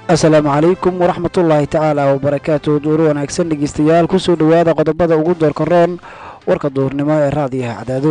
asalaamu calaykum waraxmatullaahi tacaala wabarakaatu duuru wanaagsan dhegeystayaal kusoo dhowaada qodobada ugu doorka roon warka duurnimo ee raadiyaha cadaado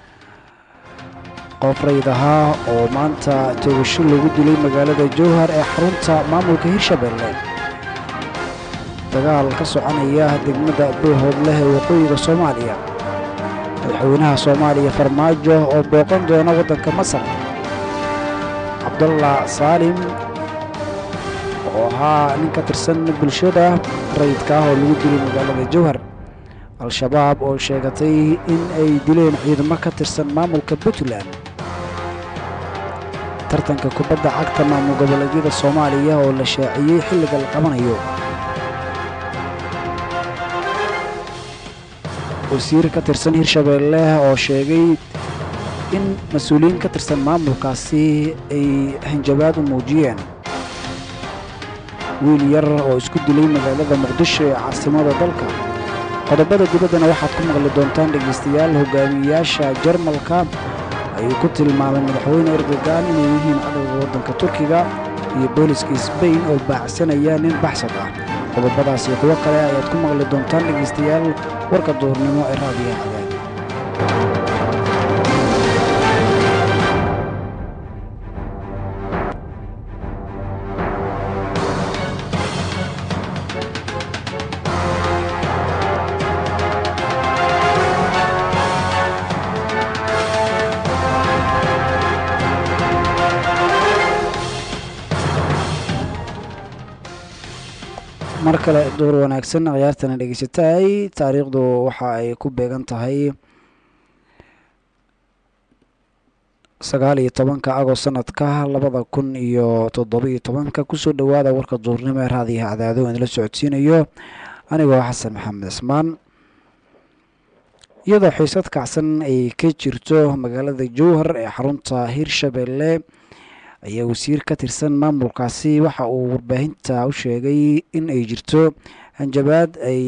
qof rayd ahaa oo maanta toogasho lagu dilay magaalada jowhar ee xarunta maamulka hirshabelle dagaal ka soconaya degmada boohoodleh ee waqooyiga soomaaliya madaxweynaha soomaaliya farmaajo oo booqan doona waddanka masar cabdalla saalim oo ahaa nin ka tirsan bulshada rayidka ah oo lagu dilay magaalada jowhar al-shabaab oo sheegatay in ay dileen ciidamo ka tirsan maamulka puntland tartanka kubadda cagta maamul goboleedyada soomaaliya oo la shaaciyey xilliga la qabanayo wasiir ka tirsan hirshabeelle oo sheegay in mas-uuliyiin ka tirsan maamulkaasi ay hanjabaad u muujiyeen wiil yar oo isku dilay magaalada muqdisho ee caasimada dalka qodobada dibaddana waxaad ku maqli doontaan dhegaystayaal hogaamiyeyaasha jarmalka ayuu ku tilmaamay madaxweyne erdogan inay yihiin cadowga waddanka turkiga iyo booliska sbain oo baacsanaya nin baxsad ah qodobadaas iyo kuwo kale ayaad ku maqli doontaan dhegaystayaal warka duurnimo ee raadiyaha cadaad mar kale duur wanaagsan khiyaartana dhegeysataay taariikhdu waxa ay ku beegan tahay sagaal iyo tobanka agost sanadka labada kun iyo toddobiyo tobanka kusoo dhowaada warka duurnimo ee raadiyaha cadaado idinla socodsiinayo anigoo xasan maxamed cismaan iyadoo xiisad kacsan ay ka jirto magaalada jowhar ee xarunta hirshabelle ayaa wasiir ka tirsan maamulkaasi waxa uu warbaahinta u sheegay in ay jirto hanjabaad ay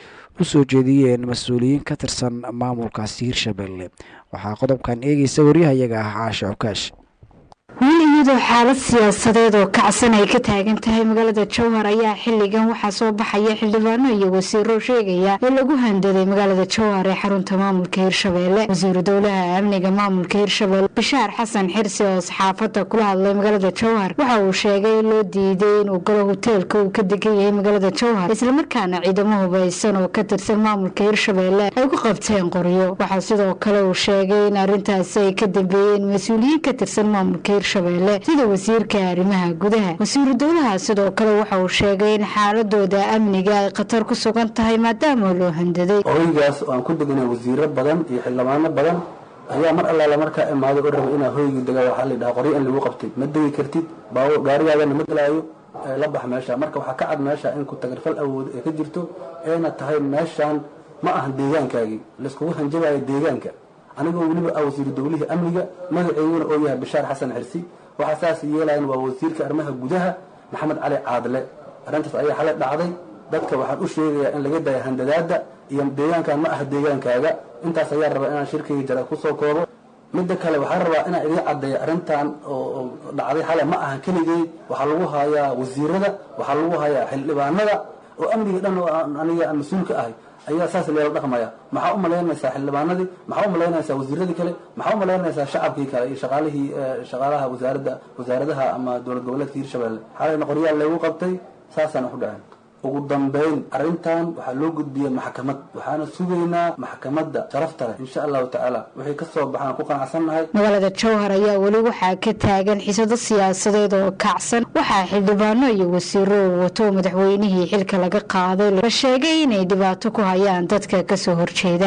u soo jeediyeen mas-uuliyiin ka tirsan maamulkaasi hirshabelle waxaa qodobkan eegeysa waryahayaga ah caasha cukaash wiil iyadoo xaalad siyaasadeed oo kacsan ay ka taagan tahay magaalada jowhar ayaa xilligan waxaa soo baxaya xildhibaano iyo wasiiro sheegaya in lagu handaday magaalada jowhar ee xarunta maamulka hirshabelle wasiiru dowlaha amniga maamulka hirshabelle bishaar xasan xirsi oo saxaafadda kula hadlay magaalada jowhar waxa uu sheegay in loo diiday inuu galo hoteelka uu ka degan yahay magaalada jowhar islamarkaana ciidamo hubaysan oo ka tirsan maamulka hirshabelle ay ku qabteen qoryo waxaa sidoo kale uu sheegay in arrintaasi ay ka dambeeyeen mas-uuliyiin ka tirsan maamulka hirshabelle sida wasiirka arrimaha gudaha wasiiru dowlaha sidoo kale waxa uu sheegay in xaaladooda amniga ay khatar ku sugan tahay maadaama loo handaday hoygaas oo aan ku deganay wasiiro badan iyo xildhibaano badan ayaa mar allaala markaa imaaday oo rabay inaa hoygii degaa waxaa la dhahaa qoryo in lagu qabtay ma degi kartid baawo gaarigaagana ma galaayo la bax meesha marka waxaa ka cad meesha in ku tagarfal awood ee ka jirto eena tahay meeshaan ma ahan deegaankaagii layskugu hanjabayo deegaanka anigoo weliba ah wasiiru dowlihii amniga magaceyguna oo yahay bishaar xasan xirsi waxaa saas yeelayan waa wasiirka arrimaha gudaha maxamed cali caadle arrintaas ayaa xalay dhacday dadka waxaan u sheegayaa in laga daya handadaada iyo deegaankan ma aha deegaankaaga intaas ayaa rabaa inaan shirkayga jara kusoo koobo midda kale waxaan rabaa inaan idiin caddeeyo arrintan oo dhacday xalay ma ahan keligay waxaa lagu hayaa wasiirada waxaa lagu hayaa xildhibaanada oo amniga dhan oo aniga aan mas-uulka ahay ayaa saas leela dhaqmaya maxaa u malaynaysaa xildhibaanadii maxaa u malaynaysaa wasiiradii kale maxaa u malaynaysaa shacabkii kale iyo shaqaalihii shaqaalaha wasaaradda wasaaradaha ama dowlad goboleedka hirshabelle xalayna qoryaal lagu qabtay saasaan wax u dhaceen ugu dambayn arrintan waxaa loo gudbiyey maxkamad waxaana sugaynaa maxkamadda sharafta leh insha allahu tacaala wixii ka soo baxaan ku qanacsannahay magaalada jowhar ayaa weli waxaa ka taagan xisado siyaasadeed oo kacsan waxaa xildhibaano iyo wasiiro uu wato madaxweynihii xilka laga qaaday la sheegay inay dhibaato ku hayaan dadka kasoo horjeeda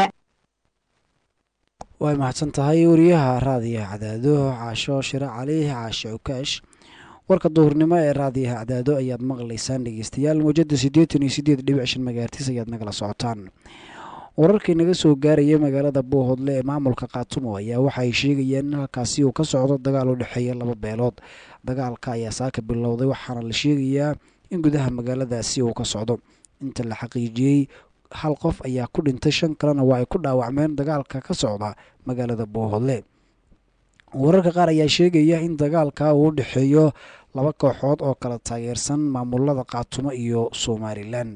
way mahadsan tahay wariyaha raadiyaha cadaado caasho shire cali caashe cukaash warka duhurnimo ee raadiyaha cadaado ayaad maqlaysaan dhegeystayaal mawjada siddeetan iyo siddeed dhibic shan magaartis ayaad nagala socotaan wararkii naga soo gaaraya magaalada boohodle ee maamulka kaatumo ayaa waxa ay sheegayaan in halkaasi uu ka socdo dagaal u dhexeeya laba beelood dagaalka ayaa saaka bilowday waxaana la sheegayaa in gudaha magaaladaasi uu ka socdo inta la xaqiijiyey hal qof ayaa ku dhintay shan kalena waa ay ku dhaawacmeen dagaalka ka socda magaalada boohodle wararka qaar ayaa sheegaya in dagaalka uu u dhexeeyo laba kooxood oo kala taageersan maamulada qaatumo iyo somalilan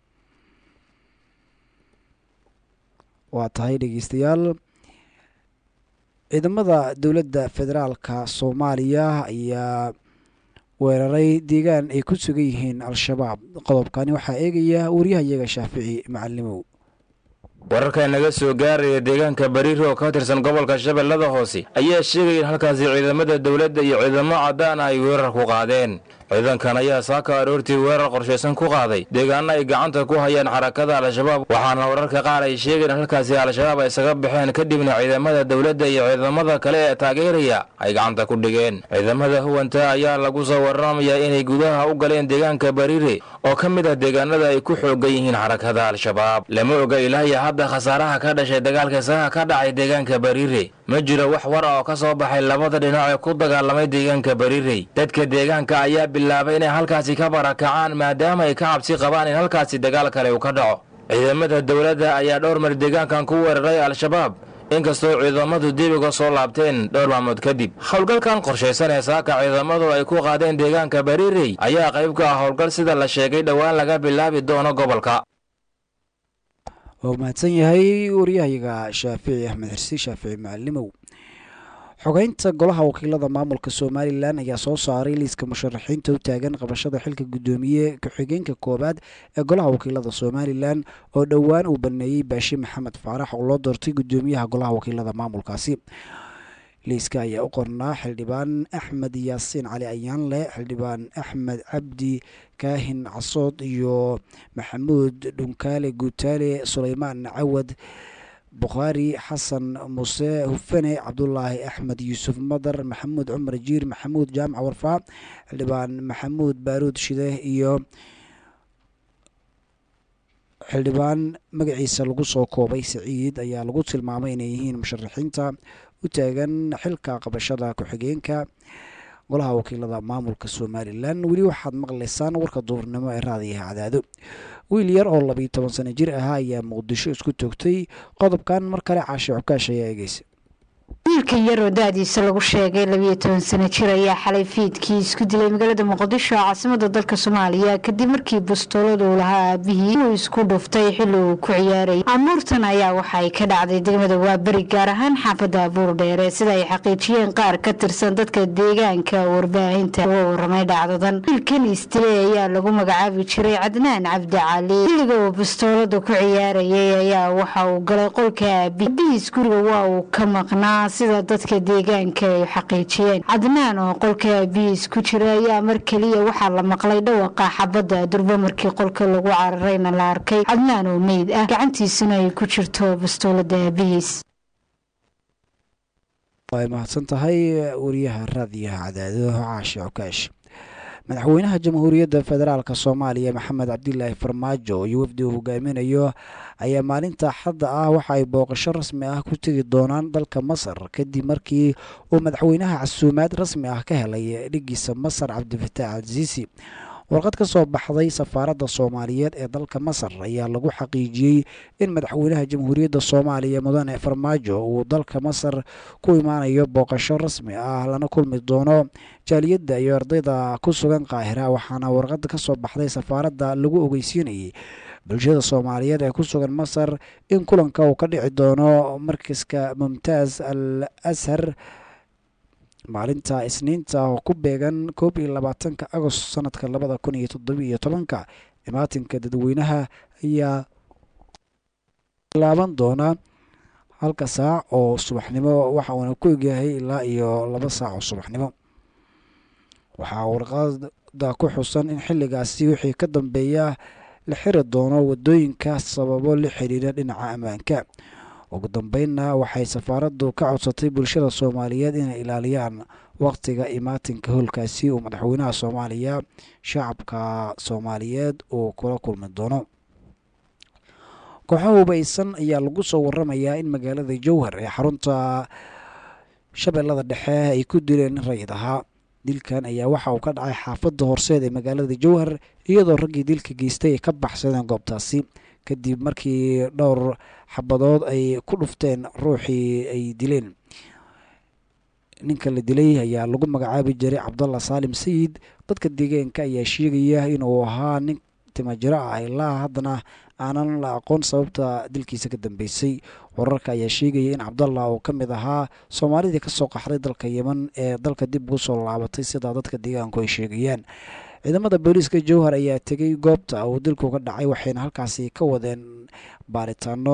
waa tahay dhegeystayaal ciidamada dowladda federaalka soomaaliya ayaa weeraray deegaan ay ku sugan yihiin al-shabaab qodobkani waxaa eegaya wariyahayaga shaafici macalimow wararka naga soo gaaraya deegaanka bariiri oo ka tirsan gobolka shabeellada hoose ayaa sheegaya in halkaasi ciidamada dowladda iyo ciidamo caddaan ay weerar ku qaadeen ciidankan ayaa saaka aroortii weerar qorshaysan ku qaaday deegaana ay gacanta ku hayaan xarakada al-shabaab waxaana wararka qaar ay sheegeen in halkaasi al-shabaab ay isaga baxeen kadibna ciidamada dowladda iyo ciidamada kale ee taageeraya ay gacanta ku dhigeen ciidamada huwanta ayaa lagu soo waramayaa inay gudaha u galeen deegaanka bariire oo ka mid ah deegaanada ay ku xoogan yihiin xarakada al-shabaab lama oga ilaahya hadda khasaaraha ka dhashay dagaalka isaga ka dhacay deegaanka bariire ma jiro wax war oo ka soo baxay labada dhinac ee ku dagaalamay deegaanka bariirey dadka deegaanka ayaa bilaabay inay halkaasi ka barakacaan maadaama ay ka cabsi qabaan in halkaasi dagaal kale uu ka dhaco ciidamada dowladda ayaa dhowr mar deegaankan ku weeraray al-shabaab inkastoo ciidamadu dib uga soo laabteen dhowr maalmood kadib howlgalkan qorshaysan ee saaka ciidamadu ay ku qaadeen deegaanka bariirey ayaa qayb ka ah howlgal sida la sheegay dhowaan laga bilaabi doono gobolka waa mahadsan yahay waryahayaga shaafici axmed xirsi shaafici macalimow xogeynta golaha wakiilada maamulka somalilan ayaa soo saaray liiska musharaxiinta u taagan qabashada xilka guddoomiye ku-xigeenka koowaad ee golaha wakiilada somalilan oo dhowaan uu baneeyey baashi maxamed faarax oo loo doortay guddoomiyaha golaha wakiilada maamulkaasi liiska ayaa u qornaa xildhibaan axmed yaasiin cali ayaanle xildhibaan axmed cabdi kaahin casood iyo maxamuud dhunkaale guutaale suleymaan cawad bukhaari xasan muse hufane cabdulaahi axmed yuusuf madar maxamuud cumar jiir maxamuud jaamac warfaa xildhibaan maxamuud baaruud shide iyo xildhibaan magaciisa lagu soo koobay saciid ayaa lagu tilmaamay inay yihiin musharaxiinta u taagan xilka qabashada ku-xigeenka golaha wakiilada maamulka somalilan weli waxaad maqlaysaan warka duurnimo ee raadiyaha cadaado wiil yar oo labiyo toban sano jir ahaa ayaa muqdisho isku toogtay qodobkan mar kale caashe cukaash ayaa eegeysa wiilkan yaroo da-diisa lagu sheegay labiyo toban sano jir ayaa xalay fiidkii isku dilay magaalada muqdisho caasimada dalka soomaaliya kadib markii bastoolad uu lahaa aabihii uu isku dhuftay xilli uu ku ciyaarayay amuurtan ayaa waxay ka dhacday degmada waaberi gaar ahaan xaafadda abuur dheere sida ay xaqiijiyeen qaar ka tirsan dadka deegaanka warbaahinta uga waramay dhacdadan wiilkan isdilay ayaa lagu magacaabi jiray cadnaan cabdi cali xilliga uu bastoolada ku ciyaarayay ayaa waxa uu galay qolka aabi abihiis guriga waa uu ka maqnaa sida dadka deegaanka ay xaqiijiyeen cadnaan oo qolka aabihiis ku jira ayaa mar keliya waxaa la maqlay dhawaqa xabadda durbo markii qolka lagu cararayna la arkay cadnaan oo meyd ah gacantiisuna ay ku jirto bastoolada aabihiis way mahadsan tahay wariyaha raadiyaha cadaado caashe cukaash madaxweynaha jamhuuriyadda federaalk soomaaliya maxamed cabdilaahi farmaajo iyo wafdi uu hogaaminayo ayaa maalinta xadda ah waxa ay booqasho rasmi ah ku tegi doonaan dalka masar kadib markii uu madaxweynaha casuumaad rasmi ah ka helay dhigiisa masar cabdifataax alsiisi warqad ka soo baxday safaaradda soomaaliyeed ee dalka masar ayaa lagu xaqiijiyey in madaxweynaha jamhuuriyadda soomaaliya mudane farmaajo uu dalka masar ku imaanayo booqasho rasmi ah lana kulmi doono jaaliyadda iyo ardayda ku sugan qaahira waxaana warqada ka soo baxday safaaradda lagu ogeysiinayay bulshada soomaaliyeed ee ku sugan masar in kulanka uu ka dhici doono markaska mumtaaz al ashar maalinta isniinta oo ku beegan koob iyo labaatanka agost sanadka labada kun iyo toddobiiyo tobanka imaatinka dadweynaha ayaa laaban doona halka saac oo subaxnimo waxa uuna ku egyahay ilaa iyo laba saac oo subaxnimo waxaa warqada ku xusan in xilligaasi wixii ka dambeeya la xiri doono wadooyinka sababo la xiriira dhinaca ammaanka ugu dambeynna waxay safaaraddu ka codsatay bulshada soomaaliyeed inay ilaaliyaan waqtiga imaatinka howlkaasi uu madaxweynaha soomaaliya shacabka soomaaliyeed uu kula kulmi doono kooxo hubaysan ayaa lagu soo waramayaa in magaalada jowhar ee xarunta shabeellada dhexe ay ku dileen rayid ahaa dilkan ayaa waxa uu ka dhacay xaafadda horseed ee magaalada jowhar iyadoo raggii dilka geystay ay ka baxsadeen goobtaasi kadib markii dhowr xabadood ay ku dhufteen ruuxii ay dileen ninka la dilay ayaa lagu magacaabi jiray cabdalla saalim sayid dadka deegaanka ayaa sheegaya inuu ahaa nin timajiro ah ilaa haddana aanan la aqoon sababta dilkiisa ka dambeysay wararka ayaa sheegaya in cabdalla uu ka mid ahaa soomaalidii kasoo qaxday dalka yeman ee dalka dib ugu soo laabatay sidaa dadka deegaanku ay sheegayaan ciidamada booliiska jowhar ayaa tegay goobta uu dilku ka dhacay waxayna halkaasi ka wadeen baaritaano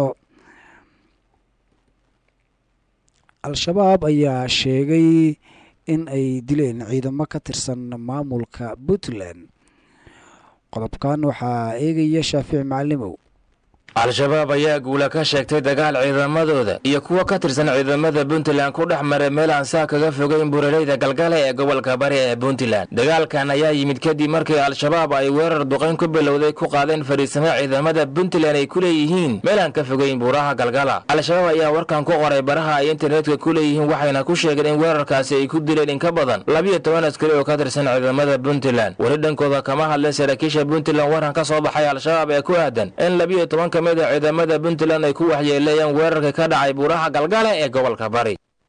al-shabaab ayaa sheegay in ay dileen ciidamo ka tirsan maamulka puntland qodobkan waxaa eegaya shaafici macalimow al-shabaab ayaa guula ka sheegtay dagaal ciidamadooda iyo kuwo ka tirsan ciidamada puntland ku dhex maray meel aan saa kaga fogeyn buraleyda galgale ee gobolka bari ee puntland dagaalkan ayaa yimid kadib markii al-shabaab ay weerar duqayn ku bilowday ku qaadeen fariisamo ciidamada puntland ay ku leeyihiin meel aan ka fogeyn buuraha galgala al-shabaab ayaa warkan ku qoray baraha ay internetka ku leeyihiin waxayna ku sheegeen in weerarkaasi ay ku dileen in ka badan labiyo toban askari oo ka tirsan ciidamada puntland weli dhankooda kama hadleen saraakiisha puntland waran ka soo baxay al-shabaab ee ku aadan in labiyo tobanka ciidamada puntland ay ku waxyeeleeyeen weerarka ka dhacay buuraha galgale ee gobolka bari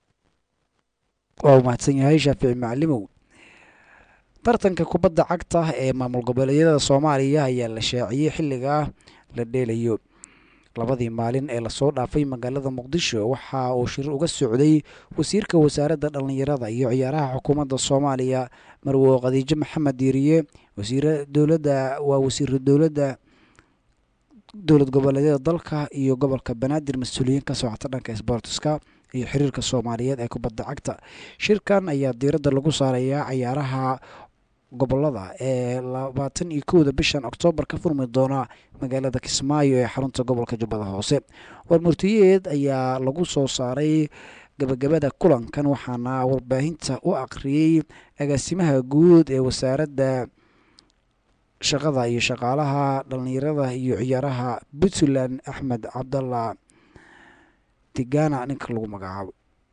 waa u mahadsan yahay shaafici macalimow tartanka kubadda cagta ee maamul goboleedyada soomaaliya ayaa la shaaciyey xilligaa la dheelayo labadii maalin ee lasoo dhaafay magaalada muqdisho waxa uu shir uga socday wasiirka wasaaradda dhallinyarada iyo ciyaaraha xukuumadda soomaaliya marwo khadiijo maxamed diiriye wasiira dowladda waa wasiira dowladda dowlad goboleedyada dalka iyo gobolka banaadir mas-uuliyiin ka socota dhanka sboortiska iyo xiriirka soomaaliyeed ee kubadda cagta shirkan ayaa diiradda lagu saarayaa cayaaraha gobolada ee labaatan iyo kowda bishan oktoobar ka furmi doona magaalada kismaayo ee xarunta gobolka jubbada hoose warmurtiyeed ayaa lagu soo saaray gabagabada kulankan waxaana warbaahinta u aqriyey agaasimaha guud ee wasaaradda shaqada iyo shaqaalaha dhallinyarada iyo ciyaaraha puntland axmed cabdalla tigana ninka lagu magacaabo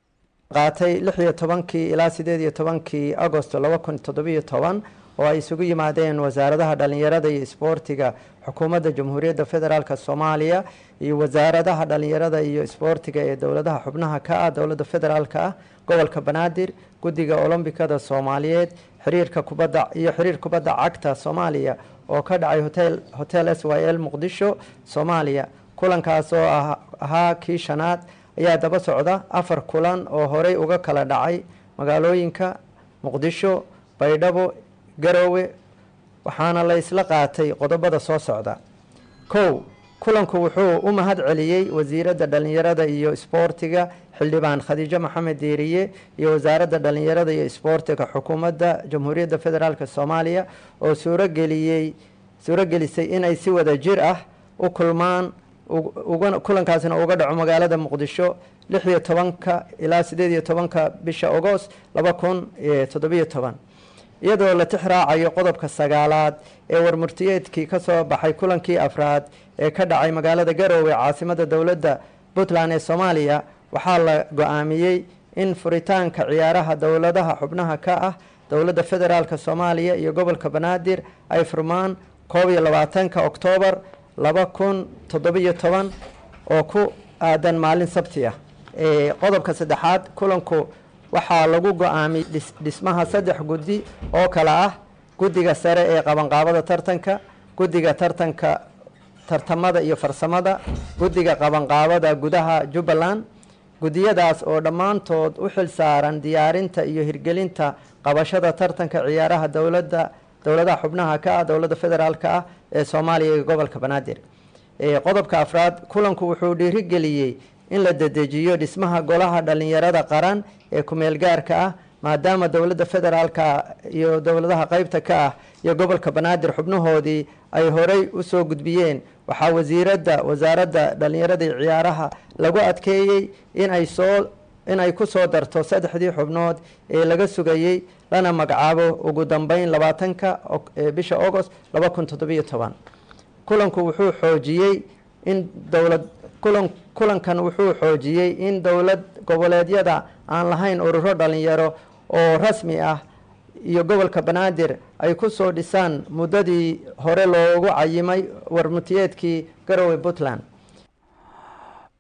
qaatay lix iyo tobankii ilaa sideed iyo tobankii agosto laba kun toddobiyo toban oo ay isugu yimaadeen wasaaradaha dhallinyarada iyo isboortiga xukuumadda jamhuuriyadda federaalk soomaaliya iyo wasaaradaha dhallinyarada iyo isboortiga ee dowladaha xubnaha ka ah dowladda federaalk ah gobolka banaadir guddiga olombikada soomaaliyeed xiriirka kubadda iyo xiriir kubadda cagta soomaaliya oo ka dhacay hotel hotel s y l muqdisho soomaaliya kulankaas oo ahaa kii shanaad ayaa daba socda afar kulan oo horey uga kala dhacay magaalooyinka muqdisho baydhabo garoowe waxaana la isla qaatay qodobada soo socda kow kulanku wuxuu u mahad celiyey wasiiradda dhallinyarada iyo isboortiga xildhibaan khadiijo maxamed diiriye iyo wasaaradda dhallinyarada iyo isboortiga xukuumadda jamhuuriyadda federaalk soomaaliya oo suurogeliyey suurogelisay inay si wada jir ah u kulmaan kulankaasina uga dhaco magaalada muqdisho lix iyo tobanka ilaa sideed iyo tobanka bisha agost laba kun toddobiyo toban iyadoo la tix raacayo qodobka sagaalaad ee warmurtiyeedkii ka soo baxay kulankii afraad ee ka dhacay magaalada garoowe caasimadda dowladda puntland ee soomaaliya waxaa la go-aamiyey in furitaanka ciyaaraha dowladaha xubnaha ka ah dowladda federaalk soomaaliya iyo gobolka banaadir ay furmaan koob iyo labaatanka oktoobar laba kun toddobiyo toban oo ku aadan maalin sabti ah qodobka saddexaad kulanku waxaa lagu go-aamiyey dhismaha saddex guddi oo kale ah guddiga sare ee qabanqaabada tartanka guddiga tartanka tartamada iyo farsamada guddiga qabanqaabada gudaha jubbaland guddiyadaas oo dhammaantood u xil saaran diyaarinta iyo hirgelinta qabashada tartanka ciyaaraha dowladda dowladaha xubnaha ka ah dowladda federaalk ah ee soomaaliya iyo gobolka banaadir qodobka afraad kulanku wuxuu dhiirigeliyey in la dedejiyo dhismaha golaha dhallinyarada qaran ee kumeel gaarka ah maadaama dowladda federaalka iyo dowladaha qeybta ka ah iyo gobolka banaadir xubnahoodii ay horey usoo gudbiyeen waxaa wasiiradda wasaaradda dhallinyarada iyo ciyaaraha lagu adkeeyey inay soo inay ku soo darto saddexdii xubnood ee laga sugayey lana magacaabo ugu dambeyn labaatanka bisha agost laba kun toddobiyo toban kulanku wuxuu xoojiyey in dowlad kulan kulankan wuxuu xoojiyey in dowlad goboleedyada aan lahayn ururo dhalinyaro oo rasmi ah iyo gobolka banaadir ay ku soo dhisaan muddadii hore loogu cayimay warmutiyeedkii garowe puntland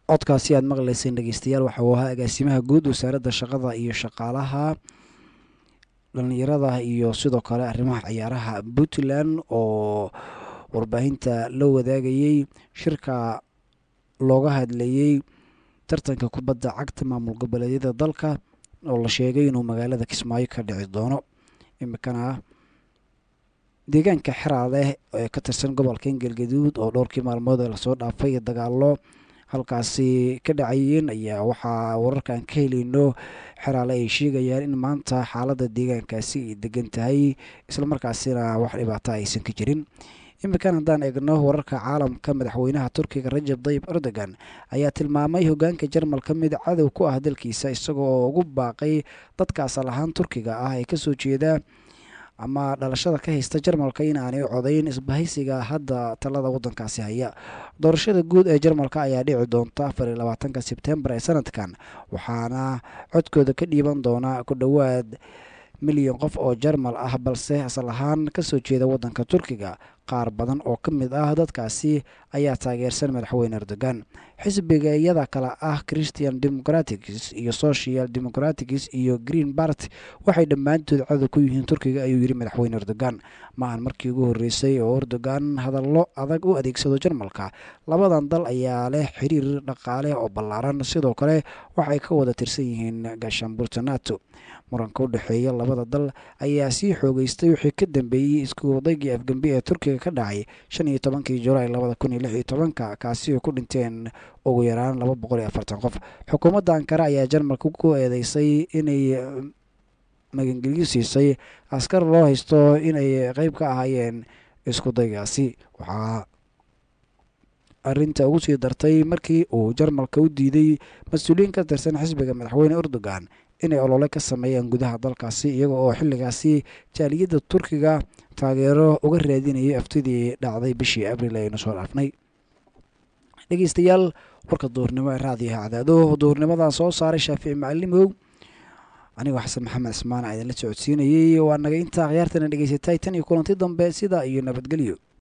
codkaasi aad maqlayseen dhegeystayaal waxa uu ahaa agaasimaha guud wasaaradda shaqada iyo shaqaalaha dhalinyarada iyo sidoo kale arrimaha ciyaaraha puntland oo warbaahinta la wadaagayey shirka looga hadlayey tartanka kubadda cagta maamul goboleedyada dalka oo la sheegay inuu magaalada kismaayo ka dhici doono imikana deegaanka xeraadeh ee ka tirsan gobolka galgaduud oo dhowrkii maalmood ee lasoo dhaafay dagaalo halkaasi ka dhacayeen ayaa waxaa wararkan ka helayno xeraale ay sheegayaan in maanta xaaladda deegaankaasi ay degan tahay islamarkaasina wax dhibaato aysan ka jirin iminkan haddaan eegno wararka caalamka madaxweynaha turkiga rajab dayib erdogan ayaa tilmaamay hogaanka jarmalka mid cadow ku ah dalkiisa isagoo ugu baaqay dadka asal ahaan turkiga ah ee kasoo jeeda ama dhalashada ka haysta jarmalka in aanay codayn isbahaysiga hadda talada wadankaasi haya doorashada guud ee jarmalka ayaa dhici doonta afar iyo labaatanka sebtembar ee sanadkan waxaana codkooda ka dhiiban doona ku dhowaad milyan qof oo jarmal ah balse asal ahaan kasoo jeeda wadanka turkiga qaar badan oo ka mid ah dadkaasi ayaa taageersan madaxweyne erdogan xisbiga iyada kale ah christian democratics iyo social democratics iyo green bart waxay dhammaantood cadow ku yihiin turkiga ayuu yidhi madaxweyne erdogan maahan markii ugu horreysay oo erdogan hadallo adag u adeegsado jarmalka labadan dal ayaa leh xiriir dhaqaale oo ballaaran sidoo kale waxay ka wada tirsan yihiin gaashaanbuurta nato muranka u dhexeeya labada dal ayaa sii xoogeystay wixii ka dambeeyey isku wadaygii afgembi ee turkiga ka dhacay shan iyo tobankii julaay labada kun iyo lix iyo tobanka kaasi oo ku dhinteen ugu yaraan laba boqol iyo afartan qof xukuumadda ankara ayaa jarmalka ku eedeysay inay magangelyo siisay askar loo haysto inay qeyb ka ahaayeen isku daygaasi waxaa arrinta ugu sii dartay markii uu jarmalka u diiday mas-uuliyiin ka tirsan xisbiga madaxweyne erdogan inay olole ka sameeyaan gudaha dalkaasi iyaga oo xilligaasi jaaliyadda turkiga taageero uga raadinayay aftidii dhacday bishii abril aynu soo dhaafnay dhegeystayaal warka duurnimo ee raadiyaha cadaado duurnimadan soo saaray shaafici macalimow anigoo xasan maxamed cismaan a idinla socodsiinayey waa naga intaa khiyaartana dhegeysatay tan iyo kulanti dambe sidaa iyo nabadgelyo